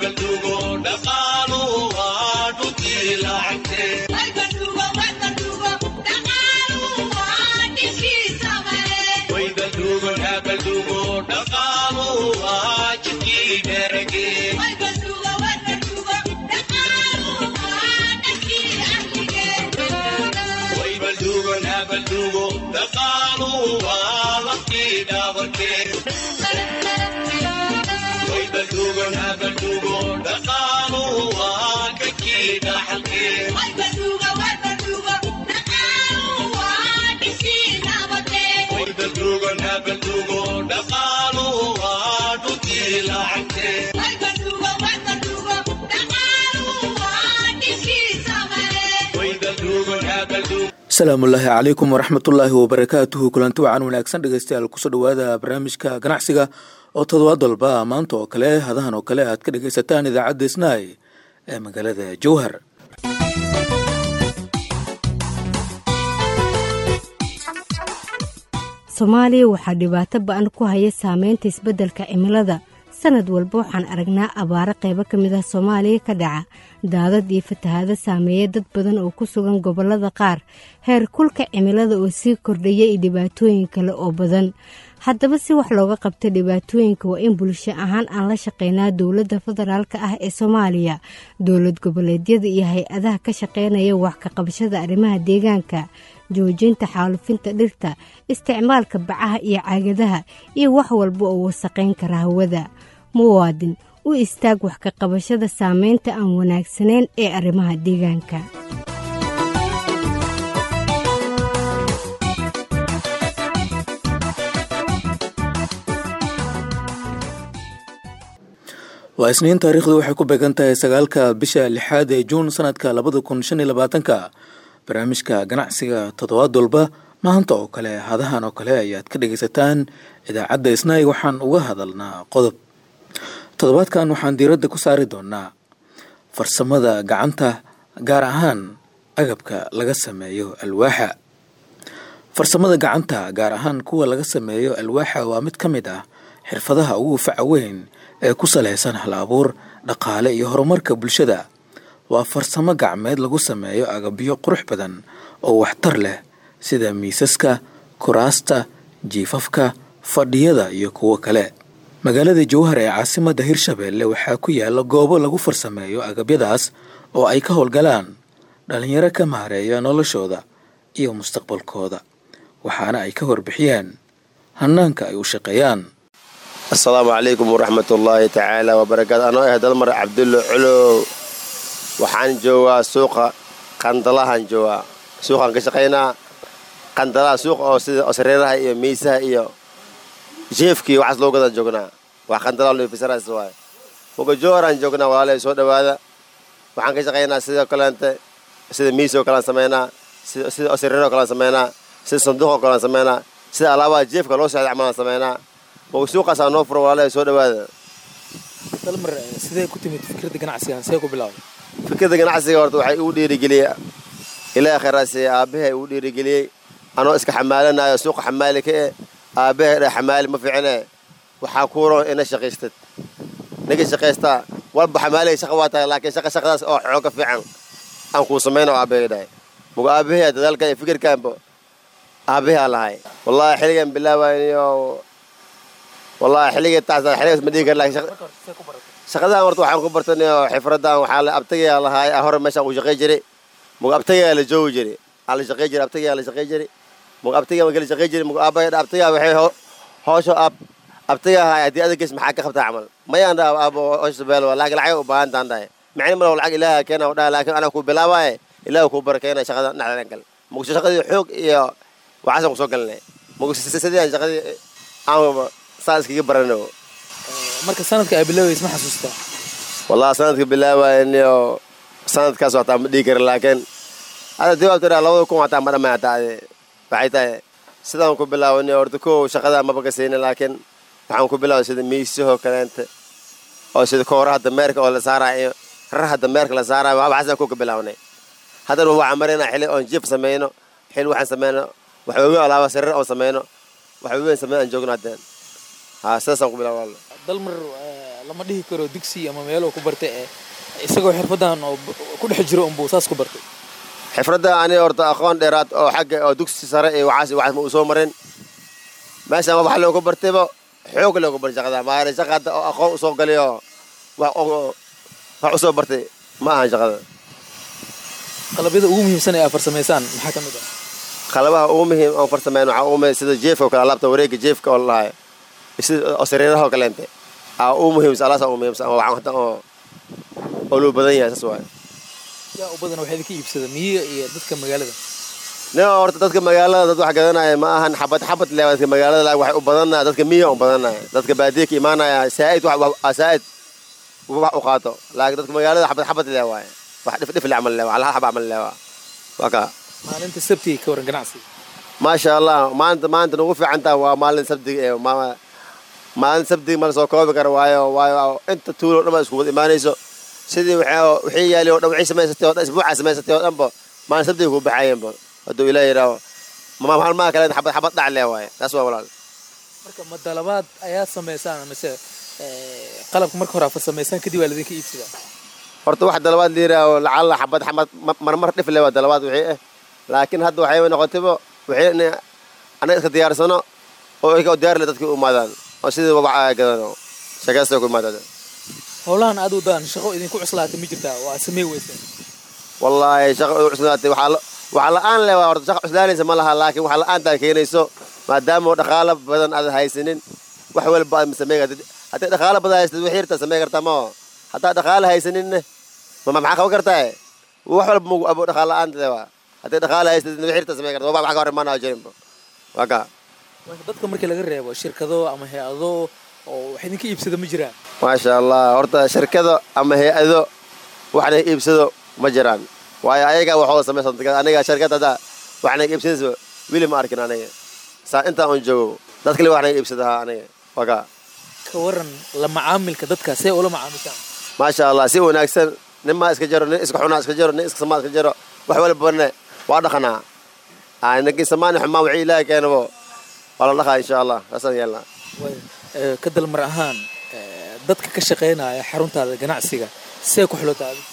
asalaamullaahi calaykum waraxmatullaahi wabarakaatuhu kulanti wacan wanaagsan dhegeystayaal kusoo dhowaada barnaamijka ganacsiga oo toddobaad walba maanta oo kale hadahan oo kale aad ka dhegeysataan idaacadda snaai ee magaalada jowhar soomaaliya waxaa dhibaato ba-an ku haya saameynta isbeddelka cimilada sanad walba waxaan aragnaa abaaro qaybo ka mid ah soomaaliya ka dhaca daadad iyo fatahaado saameeya dad badan oo ku sugan gobollada qaar heer kulka cimilada oo sii kordhaya iyo dhibaatooyin kale oo badan haddaba si wax looga qabta dhibaatooyinka waa in bulsho ahaan aan la shaqeynaa dowladda federaalka ah ee soomaaliya dowlad goboleedyada iyo hay-adaha ka shaqeynaya wax ka qabashada arrimaha deegaanka joojinta xaalufinta dhirta isticmaalka bacaha iyo caagadaha iyo wax walba oo wasaqayn kara hawada muwaadin u istaag wax ka qabashada saameynta aan wanaagsanayn ee arrimaha deegaanka waa isniin taariikhdu waxay ku beegan tahay sagaalka bisha lixaad ee juun sanadka labada kun shan iyo labaatanka barnaamijka ganacsiga toddobaad walba maanta oo kale hadahan oo kale ayaad ka dhegaysataan idaacadda isnaay waxaan uga hadalnaa qodob toddobaadkan waxaan diiradda ku saari doonaa farsamada gacanta gaar ahaan agabka laga sameeyo alwaaxa farsamada gacanta gaar ahaan kuwa laga sameeyo alwaaxa waa mid ka mid ah xirfadaha ugu faca weyn ee ku salaysan hal abuur dhaqaale iyo horumarka bulshada waa farsamo gacmeed lagu sameeyo agabyo qurux badan oo waxtar leh sida miisaska kuraasta jiifafka fadhiyada iyo kuwo kale magaalada jowhar ee caasimadda hirshabeelle waxaa ku yaala goobo lagu farsameeyo agabyadaas oo ay ka howlgalaan dhalinyaro ka maareeya noloshooda iyo mustaqbalkooda waxaana ay ka warbixiyaan hanaanka ay u shaqeeyaan assalaamu calaykum waraxmatullaahi tacaala wabarakaatu anoo ah dalmar cabdulla culow waxaan joogaa suuqa qandalahaan joogaa suuqaan ka shaqaynaa qandalaha suuqa oo sida sareeraha iyo miisaha iyo jeefkii waxaas loo gadaa joognaa wax qandalaha lofisaraas waay muga jooharaan joognaa walaalay soo dhowaada waxaan ka shaqaynaa sidoo kaleente sida miisoo kalean samaynaa sida sareeroo kalean samaynaa sida sanduuqoo kalean samaynaa sida alaabaha jeefka loo socda camalaan samaynaa muga suuqaasaa noo furo walaalay soo dhowaada dalmar sidee ku timid fikradda ganacsigan see ku bilaawday fikradda ganacsiga horta waxay igu dhiirigeliyey ilaaha khayraasiye aabbahay igu dhiirigeliyey anoo iska xamaalanaayo suuqa xamaali ka eh aabbahay dha xamaali ma fiicine waxaa kuuroon ina shaqaystad ninka shaqaystaa walba xamaaliga shaqa waa tahay laakiin shaqa shaqadaas oo xooga fiican aan kuu samayna oo aabbahay dhahay muga aabbahay dadaalka iyo fikirkaanba aabbahay aan lahay wallaahi xilligan bilaabayniyo wallaahi xilligii taas xilligaas ma dhihi kar laakiin shaqadahan horta waxaan ku bartanayo xifradan waxaa la abtagaa lahaay hore meeshaan ku shaqay jiray muga abtagaa la joogi jiray aa la shaqay jiray abtagaa la shaqay jiray muga abtagaa ma kala shaqay jiray muga aabbahay dha abtagaa waxay hoosho ab abtagaa haay haddii adageys maxaa ka qabtaa camal mayaan dhaa aabo hoosho beel laakiin lacag u baahan taan dhahay micni malo lacag ilaaha keena dhaha laakiin anaa ku bilaabaaye ilaaha kuu barakeena shaqada dhexdan kale muga shaqadii xoog iyo waxaasaan kusoo galinay muga sidii aan shaqadii aan saa iskaga barano marka sanadka ay bilaabays ma xasuustaa wallahi sanadka bilaabayniyo sanadkaas wataa ma dhihi kara laakiin hadda jawaab tiraa labada kun wataa ma dhamay hataa ade waxay tahay sidaan ku bilaabani horta kow shaqadaa maba ka saynin laakiin waxaan ku bilaabay sida miisahoo kaleente oo sida kooraha dameerka oo la saaraayo raraha dameerka la saaraayo waxaasaan kow ka bilaabanay haddana waxaan maraynaa xili oon jiif samayno xili waxaan samayno wax waaweyn alaaba sariir oon samayno wax waaweyn sameyn aan joogno haddeen haa sidaasaan ku bilaaba dalmar lama dhihi karo dugsi ama meelo ku bartay ee isagoo xirfadan oo ku dhex jiro unbuu saas ku bartay xifradda aniga horta aqoon dheeraad oo xagga oo dugsi sare iyo waxaas waxaas ma uu soo marin meeshaan wax loogu bartayba xoog loogu bartay shaqada maana shaqa hadda oo aqoon usoo galay oo wax oo wax usoo bartay ma ahan shaqada qalabyada ugu muhiimsan ee aad farsamaysaan maxaa ka mid ah qalabaha ugu muhiim oo farsameyn waxaa ugu muhiim sida jeefka oo kale alaabta wareegga jeefka oo lalahay sida oo sariiraha oo kaleente aa ugu muhiimsan alaasa ugu muhiimsan oo waxaan hadda oo oo loo badan yahay saas waaye yaa u badan waxaa idinka iibsada miyiga iyo dadka magaalada nin horta dadka magaalada dad wax gadanaya ma ahan xabad xabad le dadka magaalada laag waxay u badanaya dadka miya u badanaya dadka baadiya ka imaanaya saa'id wax wax- saa'id wax u qaato laakiin dadka magaalada xabad xabad le waaye wax dhif dhif le camal le waa hal xaba camal le waa waa kaa maalinta sabtiga ka waran ganacsiga maasha allah maanta maanta nagu fiican tahay waa maalin sabdiga ee ma- maalin sabdiga mala soo koobi kara waayo waayo inta tuulo dhan baa isku wada imaanayso sidii waxay wixii yaali oo dhan wixii samaysatay oo dhan isbuucaa samaysatay oo dhanba maalin sabdiga ku baxayeenba hadduu ilaah yidhaaho ma maalmaha kale xabad xabad dhac le waaye taas waa walaal marka ma dalabaad ayaa samaysaan mise ee, qalabka marka hore aad farsamaysaan kadib waa laidinka iibsadaa horta wax dalabaad la yidhaaho lacalla xabad xabad ma- marmar dhif le waa dalabaad wixii ah laakiin hadda waxay noqotayba wixii in anaga iska diyaarsano oo iyaga oo diyaar le dadkii u imaadaan oo sidii wax ay gadano sheekaysta ku imaadaan howlahan aad wadaan shaqo idinku cuslaatay ma jirtaa waa samey weyseen wallaahi shaqa u cusnaatay waxaa la- waxaa la-aan le waa horta shaqa cuslaanaysa ma laha laakiin waxaa la-aantaa keenayso maadaama oo dhaqaalo badan aad haysanin wax walba aad samey kartid haddii dhaqaalo badan haysatid wixii yartaa samey kartaa ma haddaa dhaqaalo haysaninne ma ma- maxaa qaban kartaa wax walba magu abo dhaqaalo la-aanta le waa haddii dhaqaalo haysatid wixii yartaa samey kartaa waa wax ka hor imaanaa jirinba waa kaa Marka dadka markii laga reebo shirkado ama hay-ado oo wax idinka iibsada ma jiraan maasha allah horta shirkado ama hay-ado waxna iibsado ma jiraan waayo ayagaa waxooda samaysan aniga shirkad hadda waxna iibsadaysa weli ma arkin aniga saa intaan un joogo dad kale waxna iibsadaha aniga waka ka waran la macaamilka dadka see ula macaamishaan maasha allah si wanaagsan nin maa iska jaro nin iska xunaa iska jaro nin iska samaa iska jaro wax walbane waa dhaqanaa Aa, ninkii samaani xumaan wixii ilaahay keenabo waa la dhaqaa insha allah saasaan yeelnaa Waayo, ee, ka dalmar ahaan ee, dadka ka shaqaynaya xaruntaada ganacsiga see ku xulota adiga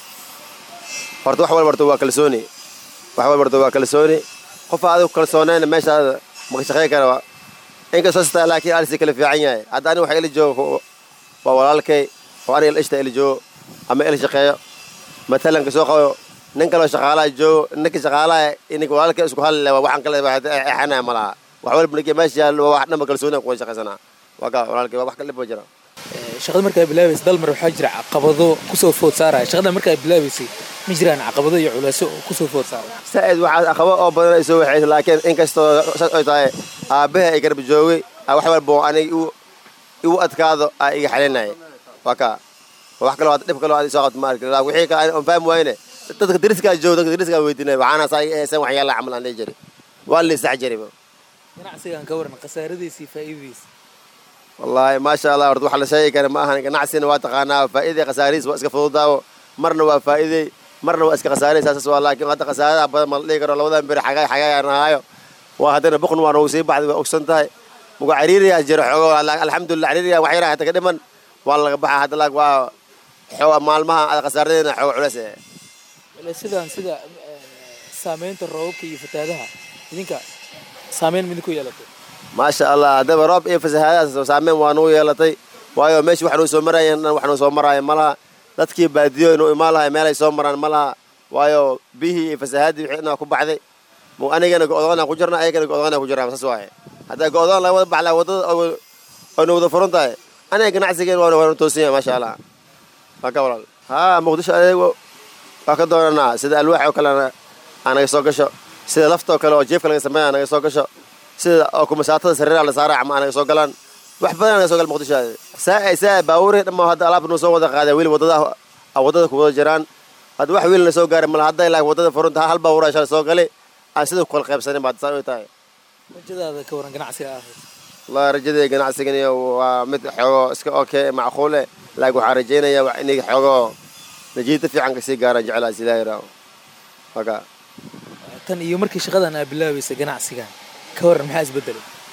horta wax walba horta waa kalsooni wax walba horta waa kalsooni qofa adigu kalsoonayna meeshaada maka shaqayn kara waa inkastoo sitaa laakiin alisi kala fiican yahay hadda aniga waxa ila joogo waa walaalkay oo aniga ila ishta ila joogo ama ila shaqeeyo matalanka soo qabo nin kaloo shaqaalaha joogo ninka shaqaalaha ininka walaalkay isku halile waa waxaan kale exanaya ma laha wax walba ninka meesha yaallo waa wax dhanba kalsooni kuwa shaqaysanaa waa kaa walaalkay waa wax kale ba jira Ee, shaqada markaa bilaabaysa dalmar waxaa jira caqabado kusoo food saaraya shaqada markaa bilaabaysay ma jiraan caqabado iyo culeysyo oo kusoo food saaraya saa'id waxaa aqabo oo badan ay soo waxaysa laakiin inkastoo saas ay tahay aabbaha ay garab joogay aa wax walba oo aniga igu igu adkaado aa iga xalinaya waa kaa wax kaloo hadda dhib kaloo aad soo qabto ma arkin laakiin wixii kale aan fahmi wayne dadka deriskaa joogo dadka deriskaa weydiinaya waxaana saa iga eesan waxyaala camal aan dhihi jiray waa la isax jariba ganacsigan ka waran khasaaradiisa iyo faa'iidadiisa wallaahi maasha allah horta wax la sheegi kara ma ahan ganacsina waa taqaanaa faa'iiday khasaarihiis waa iska fududaawo marna waa faa'iiday marna waa iska khasaarey saasas waa laakiin hadda khasaaradaha badan ma la dhihi karo labadan beri xagaay xagaay aan ahaayo waa haddana boqon waa noogu sii baxday waa ogsan tahay muga cariiriyaa jiro xoogo alxamdulilah cariiriyaa wax yaraa hata ka dhiman waa laga baxa hadda laag waa xooga maalmaha aad khasaaradeena xoogo culeys eh culeysyadan sida ee, saameynta roobabka iyo fataadaha idinka saameyn midinku yeelatay maasha allah haddaba roob iyo fasahaadaas saameyn waa nagu yeelatay waayo meeshii wax nuu soo marayeen dhan wax nuu soo maraayo ma laha dadkii baadiyo inuu imaan lahay meelay soo maraan ma laha waayo biyihii iyo fasahaadii wixii dhan waa ku baxday mu anigana go-doonaan ku jirna ayagana go-doonaan ku jiraan saas waaye haddaa go-doon laga wada baxlaa waddada oo- oo na wada furan tahay aniga ganacsigeen waa waa toosin yahay maasha allah waa ka walaal haa muqdisho adeego waa ka doonanaa sida alwaax oo kalena aa naga soo gasho sida lafta oo kale oo jeefka laga sameeya naga soo gasho sida oo kumasaatada sariiraha la saaray ama naga soo galaan wax badan naga soo gal muqdisho saa saa baabuurey dhamma hadda alaab noo soo wada qaaday weli waddada ah waddada ku wada jiraan hadda wax wiil na soo gaaray mala hadday laakiin waddada furunta hal baabuura shalay soo galay aan sida ku kala qaybsanin baad saa u tahay rajadaada ka waran ganacsiga ahayd wallahi rajadii ganacsigani waa mid xoogo iska okay macquule laakiin waxaan rajaynayaa wax inay xoogo najiita fiican kasii gaaraan jeclaas ilaahi raawo waka tan iyo markii shaqadan aa bilaabaysa ganacsigan ka waran maxaa isbedelay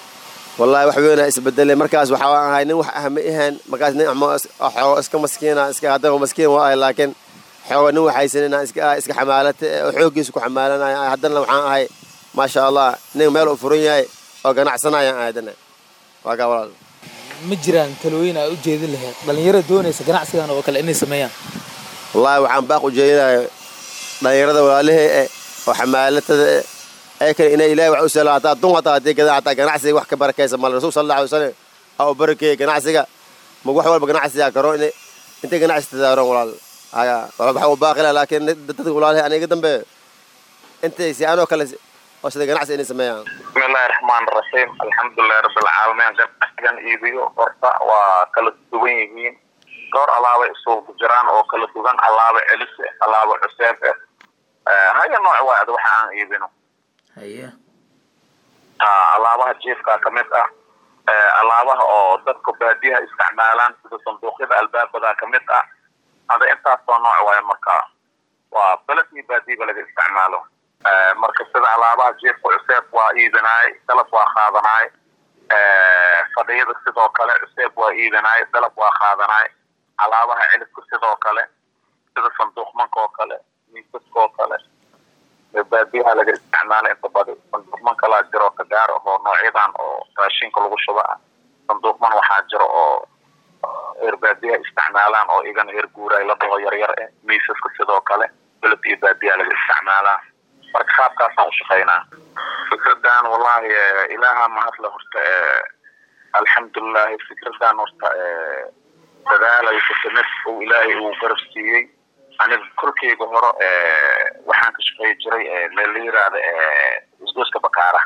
wallaahi wax weynaa isbedelay markaas waxaa ahay nin wax ah ma ahayn markaas nin xoogo iska maskiina iska haddana maskiin waa ahay laakiin xoogo nin waxaysan inaan iska iska xamaalata oo xooggiisa ku xamaalanaya haddana waxaan ahay maasha allah nin meel u furan yahay oo ganacsanayaan ahay haddana waa kaa walaal ma jiraan talooyin aa u jeedin lahayd dhallinyarada doonaysa ganacsigan oo kale inay sameeyaan wallaahi waxaan baaq u jeedinayo dhallinyarada walaalihii eh oo xamaalatada eh ee kale inay ilaahay wax u sahlo hataa dun hataa haddii gadaa hataa ganacsiga wax ka barakaysa mal rasuul sal allahu alay wasalam aa u barakeeyey ganacsiga ma wax walba ganacsigaa karo in intay ganacsi tadaaron walaal haya waxa u baaqila laakiin dadka walaalihi aniga dambe intay si anoo kale oo sida ganacsi inay sameeyaan bismillahi raxmaan raxiim alxamdulilahi rabbilcaalamiin ganacsigan iibiyo horta waa kala duwan yihiin dhowr alaaba isugu jiraan oo kala duwan alaaba celis eh alaaba cuseeb eh haya nooc waad waxa aan iibino haye alaabaha jiifka ka mid ah alaabaha oo dadka baadiyaha isticmaalaan sida sanduuqyada albaabada ka mid ah hada intaasoo nooc waayo marka waa beled iyo baadiyaba laga isticmaalo marka sida alaabaha jiifka cuseeb waa iibinaay dalab waa qaadanaay fadhiyada sidoo kale cuseeb waa iibinaay dalab waa qaadanaay alaabaha celiska sidoo kale sida sanduuqmanka oo kale miisaska oo kale baadiyaha laga isticmaala inta badi sanduuqman kalaa jiro kagaar ahoo noocyadan oo raashinka lagu shuba ah sanduuqman waxaa jiro oo eer baadiyaha isticmaalaan oo igana eer guuraay la dhaho yaryar eh miisaska sidoo kale beled iyo baadiyaha laga isticmaalaa marka qaabkaasaan u shaqaynaa fikradan wallahi ilaaha mahadle horta alxamdulilahi fikradan horta dadaalaysa kamid uu ilaahay uu garab siiyey aniga korkeyga hore waxaan ka shaqeey jiray meel la yiraahda isgooska bakaaraha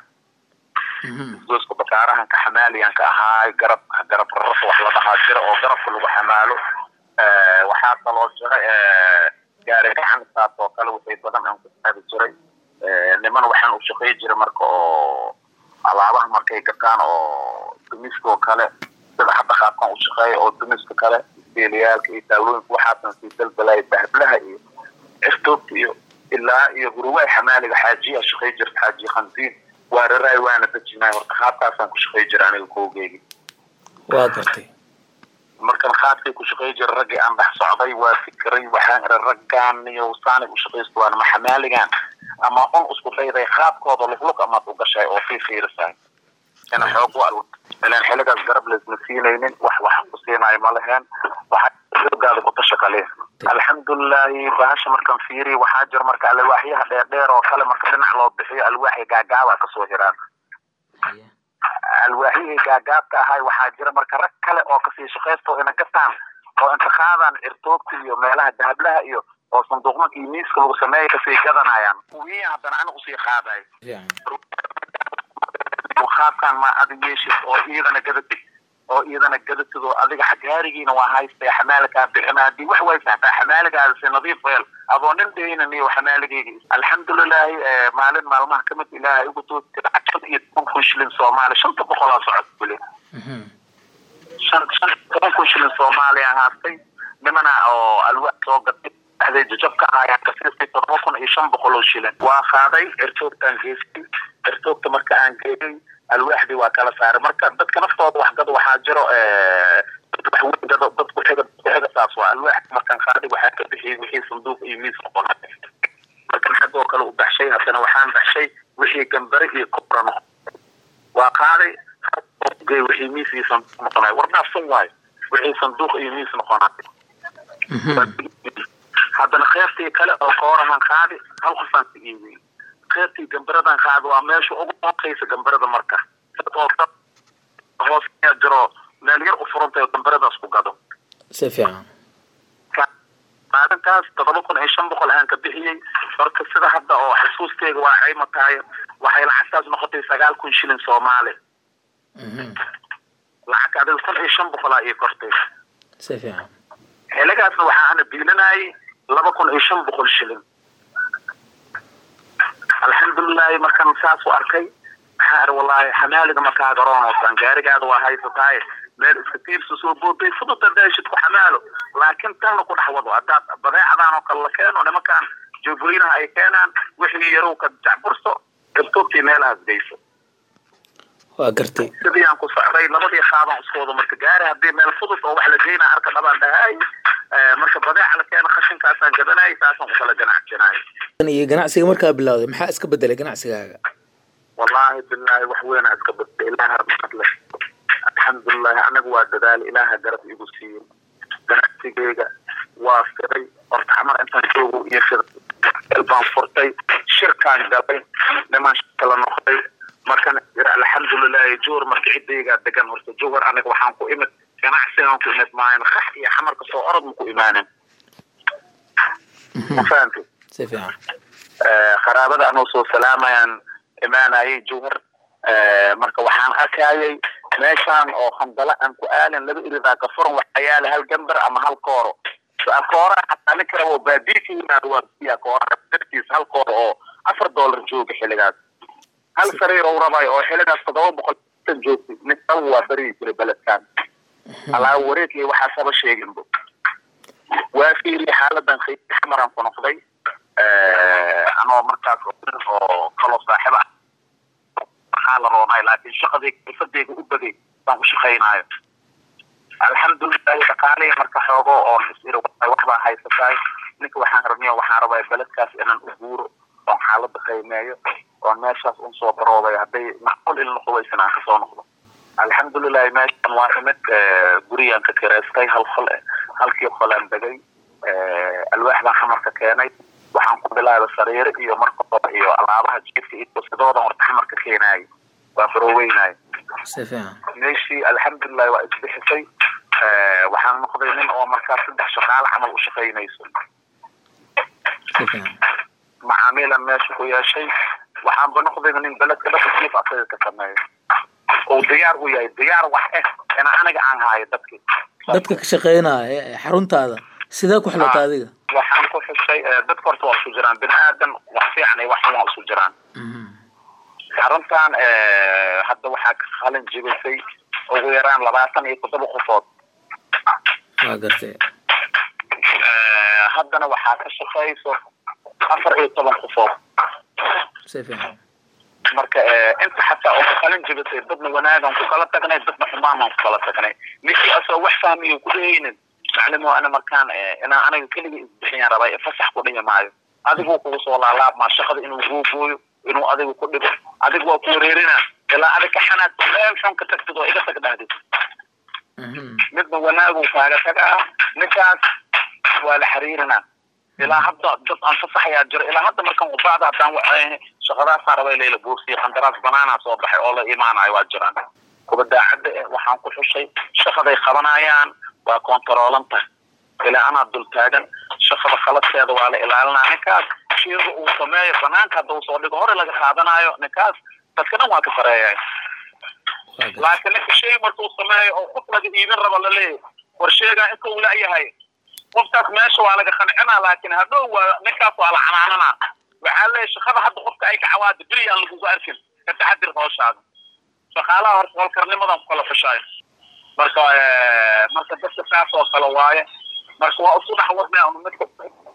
isgooska bakaarahan ka xamaaliyan ka ahaay garab garab rarasa wax la dhahaa jira oo garabka lagu xamaalo waxaa kaloo jira gaari gacan saas oo kale wixii badan aan ku qaadi jiray niman waxaan u shaqey jiray marka oo alaabaha markay gataan oo dumiska oo kale sida hadda qaabkan u shaqeeya oo dumiska kale isteeliyaalka iyo taawlooyinka waxaasan sii dalbalaya bahblaha iyo cirtoobta iyo ilaa iyo huruwaay xamaaliga xaajiya shaqey jirta xaaji khansiin waa raraay waana dejinaay horta qaabkaasaan ku shaqey jira aniga koogeygi waa gartay markan qaabkay ku shaqey jira raggii aan dhex socday waa fikiray waxaan ira raggaan iyo saanay u shaqaysto waan ma xamaaligan ama un isku dayday qaabkooda luglug amaad u gashay oo fii fiirisahay ina xoog u ilan xiligaas garab laysma siinaynin wax wax ku siinayo ma leheen waxaa xoogaada ku tashakaleen alxamdulilahi bahasha markan fiiriy waxaa jira marka alwaaxyaha dheerdheer oo kale marka dhinac loo bixiyo alwaaxya gaagaaba kasoo hiraan alwaaxyihii gaagaabka ahay waxaa jira marka rag kale oo kasii shaqaysto ina gataan oo inta qaadaan cirtoobka iyo meelaha dahablaha iyo oo sanduuqmanka iyo miiska lagu sameeya kasii gadanayaan kuwii haddana anigu sii qaadayo qaabkan ma adig yeeshid oo iyadana gadatid oo iyadana gadatid oo adiga gaarigiina waa haystay xamaalkaa bixina haddii wax way saxtaa xamaaligaada si nadiif weel adoo nin deynan iyo xamaaligayga alxamdulilahi maalin maalmaha kamid ilaahay ugu tooti lacag shan iyo toban kun shilin soomaali shanta boqolaa socod weli shan shan toban kun shilin soomaaliya haastay nimana oo alwaax soo gatay dhexday jajabka ahaayaan kasiistay todoba kun iyo shan boqol oo shilin waa qaaday cirtoogtaan geystay cirtoogta marka aan geeyay alwaaxdii waa kala saaray marka dadka naftooda waxgado waxaa jiro waxwgado dad kuxiga kuxiga saas waa alwaax markaan qaaday waxaa ka bixiyay wixii sanduuq iyo miis noqon markan xaggoo kale u baxshay haddana waxaan baxshay wixii gambare iyo kobra noqon waa qaaday gey wixii miis iyo sanduuq noqonay warnaafsan waayo wixii sanduuq iyo miis noqonay haddana qeybtii kale oo koorahan qaadi hal qofaan ka iibiyey qeybtii gambaradan qaadi waa meesha ugu hoosaysa gambarada marka hoos jiro meel yar u furantayo gambaradaas ku gado si fiican maalintaas todoba kun iyo shan boqol aan ka bixiyey marka sida hadda oo xusuusteyga waa cayma tahay waxay lacagtaas noqotay sagaal kun shilin soomaali lacag adiga kun iyo shan boqolaa ii kortay si fiican xiligaasna waxaa ana biilinayay laba kun iyo shan boqol shilin alxamdulilahi markaan saas u arkay waxaa ar wallahi xamaaliga markaa garoonoosan gaarigaada waa haysataay meel iska tiirsa soo booday fudud daashid ku xamaalo laakiin tanna ku dhex wado haddaad badeecadan oo kale la keeno nimankaan joogooyinaha ay keenaan wixii yarow ka jacburso irtoobtii meelahaas geyso waa gartay sidii aan ku socday labadii qaabaan isku wada marka gaari haddii meel fudud oo wax la geynaa arka dhabaan dhahay marka badeeca la keena khashinkaasaan gadanayay saasaan ku kala ganacsanayay iyo ganacsiga markaa bilowday maxaa iska bedelay ganacsigaaga wallaahi bilaahi wax weynaa iska badda ilaaha rahmad leh alxamdulilahi anaga waa dadaal ilaaha garab igu siiyo ganacsigeyga waa firay horta xamar intaan joogo iyo fir baan furtay shirkaan galay nimaan shirkala noqday markan alxamdulilahi joor marka ciddaygaa degan horta jowhar aniga waxaan ku imid ganacsigaan ku imid maayan kax iyo xamarka soo orod ma ku imaanin ma fahamti si fiican qaraabada anoo soo salaamayaan imaanayay jowhar marka waxaan arkayay meeshaan oo khandala aan ku aalin laba iridaa ka furan waxaa yaala hal gambar ama hal kooro kooraha xataa nin kale oo baadiya ka yimaado waa biya kooraha dartiis hal kooro oo afar dollar jooga xilligaas hal sariir ou rabayo oo xilligaas toddoba boqol tan joogtay nin kale waa beri jiray beledkan alaa wareegay waxaas haba sheeginbo waa fiiriye xaaladan khayr xamaraan ku noqday anoo markaas oo kaloo saaxiib ah waxaa la roonay laakiin shaqadii xirfadeyga u bagay baan ku shaqaynaayo alxamdulilahi dhaqaalihii marka xoogo oon isiri waxbaa haysataay ninka waxaan rabniyo waxaan rabaa beledkaas inaan u guuro oon xaalada qiimeeyo oon meeshaas un soo baroobay hadday macquul in noqobaysan aan kasoo noqdo alxamdulilahi meeshan waa imid guriyaan ka kireystay hal qol halkii qolaan degay alwaax baan xamarka keenay waxaan ku bilaabay sariiro iyo markooda iyo alaabaha jiifka iyo sidoodan warta xamarka keenaayay waa barooweynay si fiican meeshii alxamdulilahi waa isbixisay waxaan noqday nin oo markaas saddex shaqaale camal u shaqaynayso si fiican macaamiilan meesha ku yeeshay waxaanba noqday nin beledka dhaqankiifa asaga ka sameeyo oo diyaar u yahay diyaar wax eh ina aniga aan haayo dadkii dadka ka shaqeynaya ee xaruntaada sidee ku xilata adiga waxaan ku xushay dadka horta waa isu jiraan bini aadan wax fiican iyo wax xun waa isu jiraan xaruntan hadda waxaa ka qalin jibisay ugu yaraan labaatan iyo toddoba qofood waa gartay haddana waxaa ka shaqayso afar iyo toban qofood si fiican marka inta xataa oo ka qalin jibisay dadna wanaagan ku kala tagnay dadna xumaanan ku kala tagnay ninkii asoo wax fahmiyo ku dhehaynin maclimo ana markaan inaan aniga keligii isbixiyaan rabaa fasax ku dhihi maayo adigu kugu soo laalaabmaa shaqada inuu googooyo inuu adigu ku dhibo adigu waa ku wareerina ilaa adig ka xanaad meel xun ka tagtid oo iga tag dhahdid midna wanaagu kaaga tagaa ninkaas waa la xiriirina ilaa hadda dad aan fasaxayaa jiro ilaa hadda markaan ubaacda haddaan wa shaqadaasaan rabay layla buursiya qandaraas banaanaa soo baxay oo la imaanayo waa jiraan kuba daacadda eh waxaan ku xushay shaqaday qabanayaan waa kontaroolanta ilaa anaa dul taagan shaqada khaladkeeda waa la ilaalinaa ninkaas shiiga uu sameeyo banaanka hadda uu soo dhigo hore laga qaadanayo ninkaas dadka dhan waa ka sareeyay laakiin ninka shay markuu sameeyo oo qof laga iibin rabo laleeyahy war sheegaa inta uu la-yahay qofkaas meesha waa laga qancinaa laakiin hadhow waa ninkaas waa la canaananaa waxaa leeyahy shaqada hadda qofka ay ka cawaada beri aan lagugu arkin ka taxadir hooshaada shaqaalaha horta holkarnimadan ku kala fashaayo marka marka dadka saas oo kale waaye marka waa isku dhex wadnaa unu midka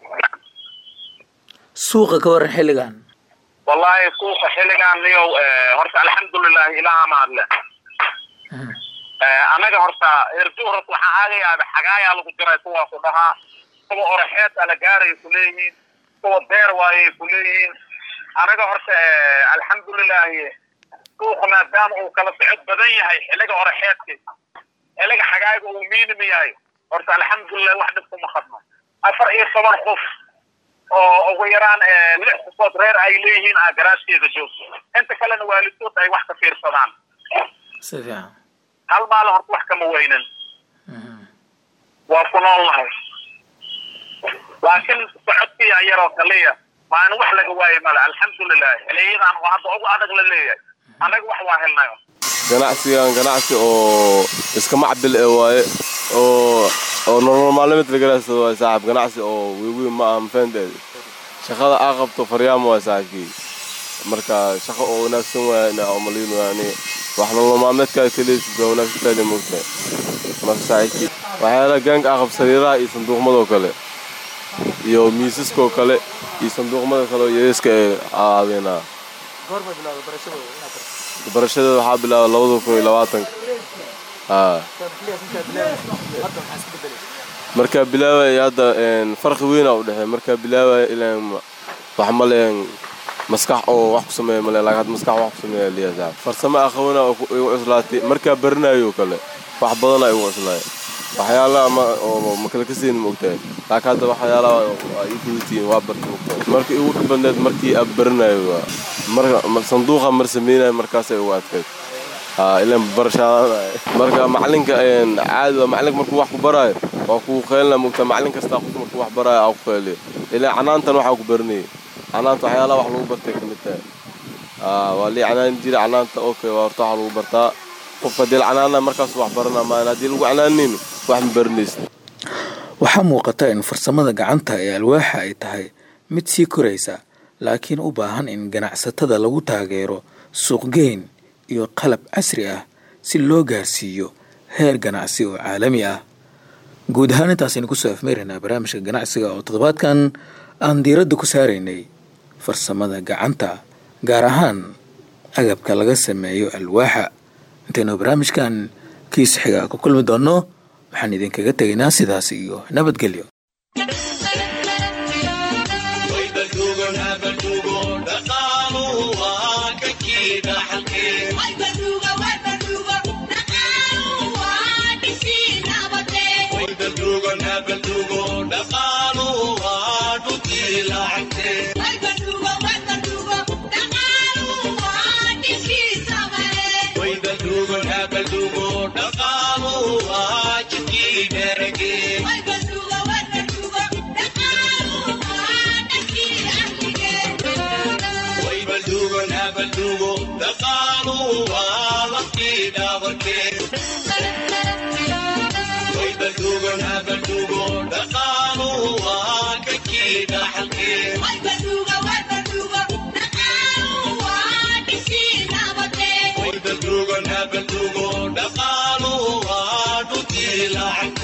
suuqa ka waran xilligan wallahi suuqa xilligan niyow horta alxamdulilahi ilaha mahadle anaga horta erduhras waxaa aaga yaaba xagaayaa lagu diray kuwaa ku dhahaa kuwa oraxeed ala gaaray ku leeyihiin kuwa beer waayay ku leeyihiin anaga horta alxamdulilahi suuqa maadaama uu kala socod badan yahay xilliga oraxeedka xilliga xagaaga uu miinimi yahay horta alxamdulilah wax dhib kuma khadno afar iyo toban qof oo ugu yaraan lix qofood reer ay leeyihiin aa garaashkeeda joogto inta kalena waalidood ay wax ka fiirsadaan si fiican hal maalin horta wax kama weynan waa ku nool nahay laakiin socodkiya yaroo kaliya maalin wax laga waaye male alxamdulilah xiliyadan oo hadda ugu adag la leeyahay annaga wax waa helnayo ganacsigan ganacsi oo iska macbil ee waaye oo oo nolol maalmeed laga raadsado waaye saaxib ganacsi oo weyn ma aha mafahanteeda shaqada aa qabto faryaamo waaye saaxibkii marka shaqo oo wanaagsan waaye ina umaliin waani wax nolol maalmeedkaa kaleesid waa wanaagsantaada moogtahay marka saaxibkii waxyaala gaanka aa qab sariiraha iyo sanduuqmadoo kale iyo miisaskoo kale iyo sanduuqmada kale oo yareeska ee aabeenaa barashadeeda waxaa bilaaba labada kun iyo labaatanka haa markaa bilaabaya hadda farqi weynaa u dhexeey markaa bilaabaya ilaan wax maleen maskax oo wax ku sameeya male laakiin hadda maskax wax ku sameeya liya saaxib farsamo aqoona igu cuslaatay markaa baranayo kale wax badana igu cuslaaya waxyaalaha ma oo makala ka siin moogtahay laakiin hadda waxyaalaha waa ii fudutiin waa barta moogtahay markii igu dhib badneed markii aad baranayo waa marka sanduuqa mar sameynayo markaasay ugu adkayd haa ilaan barashaadanayo marka macalinka caadi waa macalinka markuu wax ku baraayo waa kuu qeylina moogtaa macalin kastaa qof markuu wax baraayo aa ku qeyliyo ilaan canaantan waxaa ku baranayay canaanta waxyaalaha wax lagu bartay ka mid tahay haa waa lii canaan jira canaanta okay waa horta waxa lagu bartaa qofka haddii la canaana markaas wax barana maan haddii lagu canaanaynin wax ma baranaysid waxaa muuqata in farsamada gacanta ee alwaaxa ay tahay mid sii koraysa laakiin u baahan in ganacsatada lagu taageero suuqgeyn iyo qalab casri ah si loo gaarsiiyo heer ganacsi oo caalami ah guud ahaan intaasaynu kusoo afmeeraynaa barnaamijka ganacsiga oo toddobaadkan aan diiradda ku saaraynay farsamada gacanta gaar ahaan agabka laga sameeyo alwaaxa intaynu barnaamijkan kiis xiga ku kulmi doonno waxaan idinkaga tegaynaa sidaas iyo nabadgelyo dhaqaalu waa dhulkii lacag